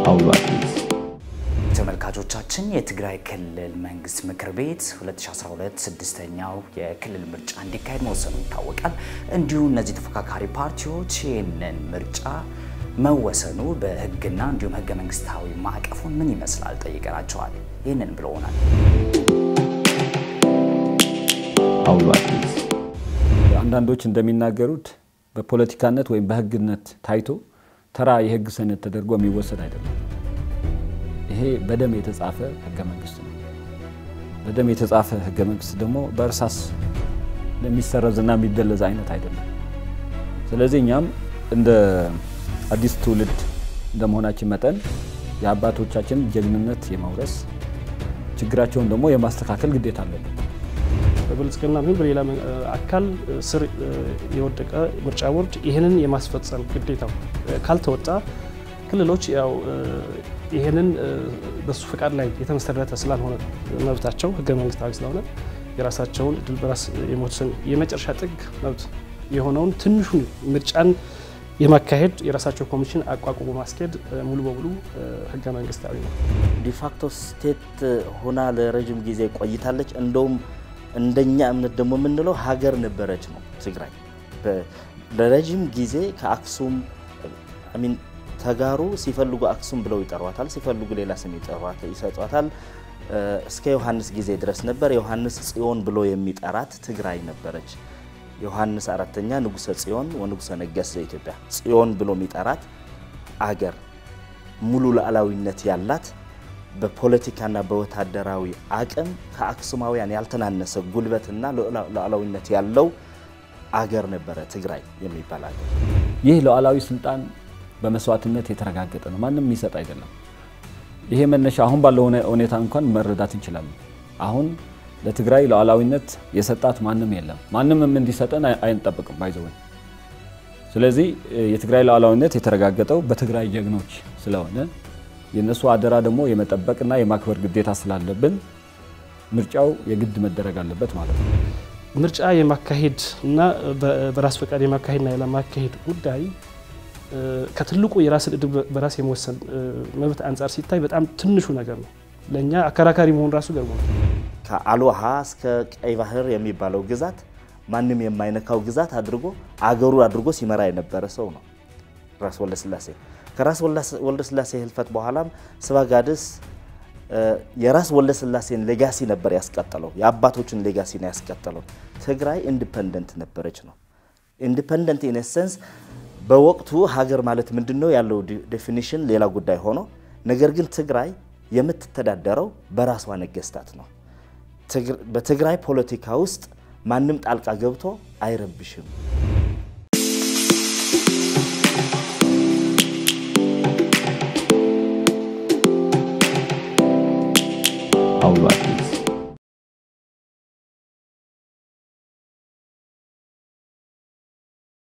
አውሎ አዲስ ተመልካቾቻችን የትግራይ ክልል መንግስት ምክር ቤት 2012 ስድስተኛው የክልል ምርጫ እንዲካሄድ መወሰኑ ይታወቃል። እንዲሁም እነዚህ ተፎካካሪ ፓርቲዎች ይህንን ምርጫ መወሰኑ በህግና እንዲሁም ህገ መንግስታዊ ማዕቀፉን ምን ይመስላል ጠይቀናቸዋል። ይህንን ብለውናል። አውሎ አዲስ አንዳንዶች እንደሚናገሩት በፖለቲካነት ወይም በህግነት ታይቶ ተራ የህግ ሰነድ ተደርጎ የሚወሰድ አይደለም። ይሄ በደም የተጻፈ ህገ መንግስት ነው። በደም የተጻፈ ህገ መንግስት ደግሞ በእርሳስ የሚሰረዝና የሚደለዝ አይነት አይደለም። ስለዚህ እኛም እንደ አዲስ ትውልድ እንደመሆናችን መጠን የአባቶቻችን ጀግንነት የመውረስ ችግራቸውን ደግሞ የማስተካከል ግዴታ አለብን። በብልጽግና ይሁን በሌላ አካል ስር የወደቀ ምርጫ ቦርድ ይህንን የማስፈጸም ግዴታው ካልተወጣ ክልሎች ያው ይህንን በሱ ፈቃድ ላይ የተመሰረተ ስላልሆነ መብታቸው ህገ መንግስታዊ ስለሆነ የራሳቸውን እድል በራስ የመወሰን የመጨረሻ ጥግ መብት የሆነውን ትንሹን ምርጫን የማካሄድ የራሳቸው ኮሚሽን አቋቁሞ ማስኬድ ሙሉ በሙሉ ህገ መንግስታዊ ነው። ዲፋክቶ ስቴት ሆና ለረዥም ጊዜ ቆይታለች። እንደውም እንደኛ እምነት ደግሞ የምንለው ሀገር ነበረች ነው ትግራይ። ለረዥም ጊዜ ከአክሱም ሚን ተጋሩ ሲፈልጉ አክሱም ብለው ይጠሯታል፣ ሲፈልጉ ሌላ ስም ይሰጧታል። እስከ ዮሐንስ ጊዜ ድረስ ነበር። ዮሐንስ ጽዮን ብሎ የሚጠራት ትግራይ ነበረች። ዮሐንስ አራተኛ ንጉሰ ጽዮን ወንጉሰ ነገሥት ዘኢትዮጵያ ጽዮን ብሎ የሚጠራት አገር ሙሉ ሉዓላዊነት ያላት በፖለቲካና በወታደራዊ አቅም ከአክሱማውያን ያልተናነሰ ጉልበትና ሉዓላዊነት ያለው አገር ነበረ ትግራይ የሚባል አገር። ይህ ሉዓላዊ ስልጣን በመስዋዕትነት የተረጋገጠ ነው። ማንም የሚሰጥ አይደለም። ይሄ መነሻ አሁን ባለው ሁኔታ እንኳን መረዳት እንችላለን። አሁን ለትግራይ ሉዓላዊነት የሰጣት ማንም የለም። ማንምም እንዲሰጠን አይንጠብቅም ባይዘወይ። ስለዚህ የትግራይ ሉዓላዊነት የተረጋገጠው በትግራይ ጀግኖች ስለሆነ የእነሱ አደራ ደግሞ የመጠበቅና የማክበር ግዴታ ስላለብን ምርጫው የግድ መደረግ አለበት ማለት ነው። ምርጫ የማካሄድ እና በራስ ፈቃድ የማካሄድና ያለማካሄድ ጉዳይ ከትልቁ የራስን እድል በራስ የመወሰን መብት አንጻር ሲታይ በጣም ትንሹ ነገር ነው። ለእኛ አከራካሪ መሆን ራሱ ገርሞ ነው። ከአልዋሃ እስከ ቀይ ባህር የሚባለው ግዛት ማንም የማይነካው ግዛት አድርጎ አገሩ አድርጎ ሲመራ የነበረ ሰው ነው ራስ ወልደስላሴ። ከራስ ወልደስላሴ ህልፈት በኋላም ስባጋድስ የራስ ወልደስላሴን ሌጋሲ ነበር ያስቀጠለው፣ የአባቶችን ሌጋሲ ነው ያስቀጠለው። ትግራይ ኢንዲፐንደንት ነበረች ነው። ኢንዲፐንደንት ኢን ኤሰንስ በወቅቱ ሀገር ማለት ምንድን ነው ያለው ዴፊኒሽን ሌላ ጉዳይ ሆኖ፣ ነገር ግን ትግራይ የምትተዳደረው በራሷ ነገስታት ነው። በትግራይ ፖለቲካ ውስጥ ማንም ጣልቃ ገብቶ አይረብሽም። አውሎ አዲስ